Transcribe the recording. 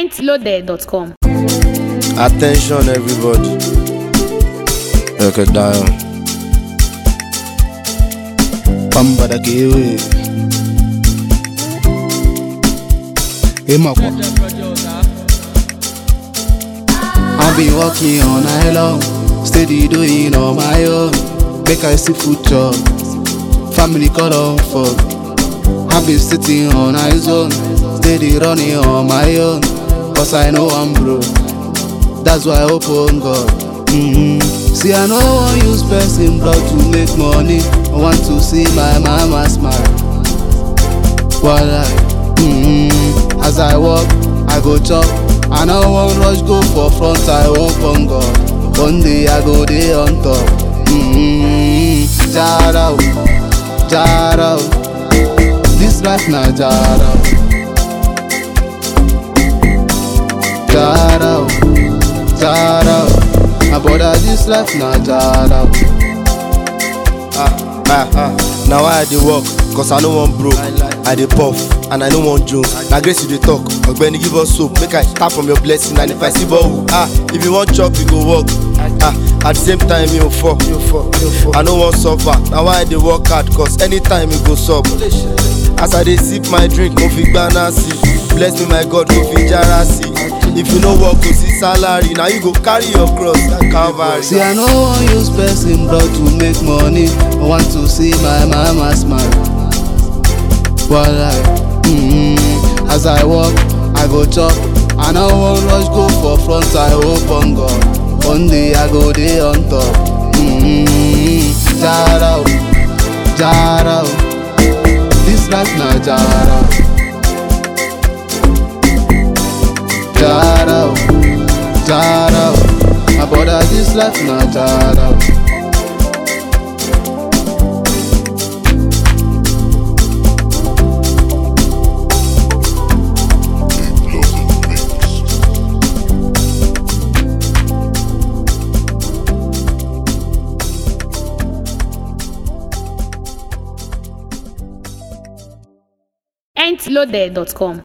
mintloaded.com. Attention, everybody. Okay, down. Pamba da kewe Emakwa I've been working all night long Steady doing on my own Make I see food chop Family call on for I've been sitting on my zone Steady running on my own Cause I know I'm broke That's why I open God mm-hmm. See I no wan use person blood to make money I want to see my mama smile Walai mm-hmm. As I walk, I go chop I no wan rush go for front I open God One day I go dey on top mm-hmm. Jara o, jara o This life na jara o Jara o, jara o My brother this life na jara o Ah, ah, ah. Now why I dey work? Cause I no wan broke. I dey puff and I no wan joke. Na grace you dey talk. Ogbeni give us soap. Make I tap from your blessing and if I see ball, ah, if you wan chop, you go work. Ah, at the same time, you fall. I no wan suffer. Na why I dey work hard. Cause anytime you go sub. As I dey sip my drink, mo fi gbana si. Bless me my God, mo fi jara si. If you no work, go see salary. Na you go carry your cross, Calvary. See I no wan use person blood to make money I want to see my mama smile Walai mm-hmm. As I walk, I go chop I no wan rush go for front I open God One day I go dey on top mm-hmm. Jara o, jara o This life na jara o Jara o, jara o My brother this life na jara o mintloaded.com.